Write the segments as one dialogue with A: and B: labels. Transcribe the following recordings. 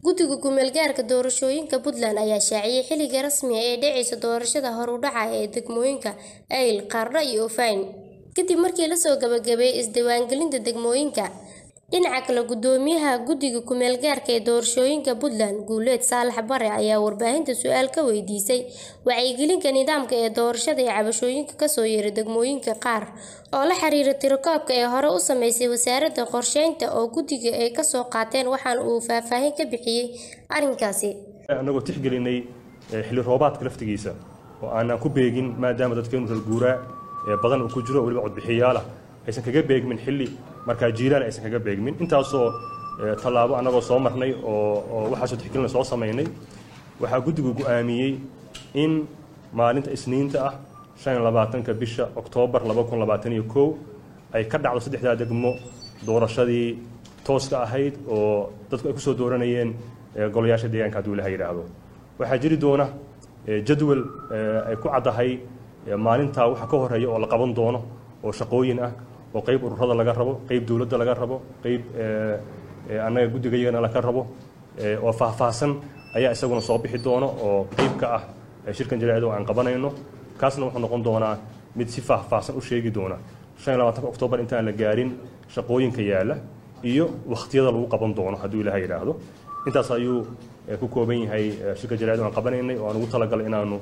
A: guddiga ku-meelgaarka doorashooyinka puntland ayaa shaaciyey xilliga rasmiga ee dhacaysa doorashada hor u dhaca ee degmooyinka ayl qaardho iyo ofayn kadib markii lasoo gabagabeeyey isdiiwaangelinta degmooyinka dhinaca kale gudoomiyaha guddiga ku-meelgaarka ee doorashooyinka puntland guuleed saalax bare ayaa warbaahinta su-aal ka weydiisay wacyigelinka nidaamka ee doorashada ee cabashooyinka kasoo yeeray degmooyinka qaar oo la xiriira tirakoobka ee hore u sameysay wasaaradda qorsheynta oo guddiga ay kasoo qaateen waxaana uu faahfaahin ka bixiyey arrinkaasi
B: annagoo tixgelinay xilli roobaadka laftigiisa oo aanaan ku beegin maadaama dadkeenu reer guuraa ee badan uu ku jiro weliba codbixiyaal ah aysan kaga beegmin xilli markaa jiilaan aysan kaga beegmin intaasoo tallaabo annagoo soo marnay oo waxaasoo tixgelina soo samaynay waxaa guddigu go'aamiyey in maalinta isniinta ah shan iyo labaatanka bisha oktoobar laba kun labaatan iyo kow ay ka dhacdo saddexdaa degmo doorashadii tooska ahayd oo dadku ay kusoo dooranayeen golayaasha deegaanka hadduu ilaha yidhaahdo waxaa jiri doona jadwal ay ku caddahay maalintaa waxa ka horeeya oo la qaban doono oo shaqooyin ah oo qayb ururada laga rabo qayb dowladda laga rabo qayb annaga guddigayagana laga rabo oo faahfaahsan ayaa isaguna soo bixi doono oo qayb ka ah shirkan jaraa'id oo aan qabanayno kaasna wuxuu noqon doonaa mid si faahfaahsan u sheegi doona shan iyo labaatanka oktoobar intaan la gaarin shaqooyinka yaalla iyo wakhtiyada lagu qaban doono hadduu ilaha yidhaahdo intaas ayuu ku kooban yahay shirka jaraa'id oo aan qabanaynay oo aan ugu talagalay inaanu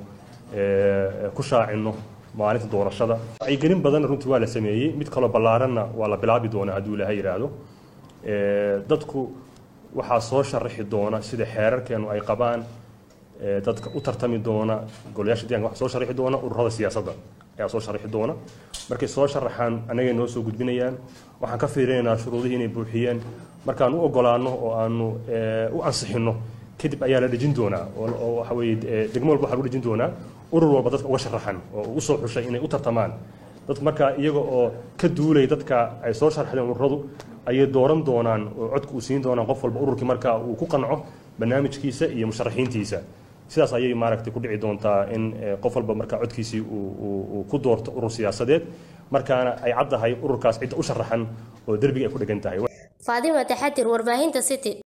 B: ku shaacinno maalinta doorashada wacyigelin badan runtii waa la sameeyey mid kaloo ballaaranna waa la bilaabi doonaa hadduu ilaha yidhaahdo dadku waxaa soo sharaxi doona sida xeerarkeenu ay qabaan dadka u tartami doona golayaasha deeganka waxaa soo sharaxi doona ururada siyaasadda ayaa soo sharaxi doona markay soo sharaxaan annagay noo soo gudbinayaan waxaan ka fiirinaynaa shuruudihii inay buuxiyeen markaan u ogolaanno oo aanu u ansixinno kadib ayaa la dhejin doonaa oo waxa weeye degmo walba waxaa lagu dhejin doonaa urur walba dadka uga sharaxan oo ugu soo xushay inay u tartamaan dadku markaa iyaga oo ka duulay dadka ay soo sharxdeen ururadu ayay dooran doonaan oo codka uu siin doonaan qof walba ururkii markaa uu ku qanco barnaamijkiisa iyo musharaxiintiisa sidaas ayay maaragtay ku dhici doontaa in qof walba markaa codkiisii uu ku doorto urur siyaasadeed markaana ay caddahay ururkaas cidda u sharaxan oo derbiga ay ku dhegan tahay
A: faadima taxadir warbaahinta city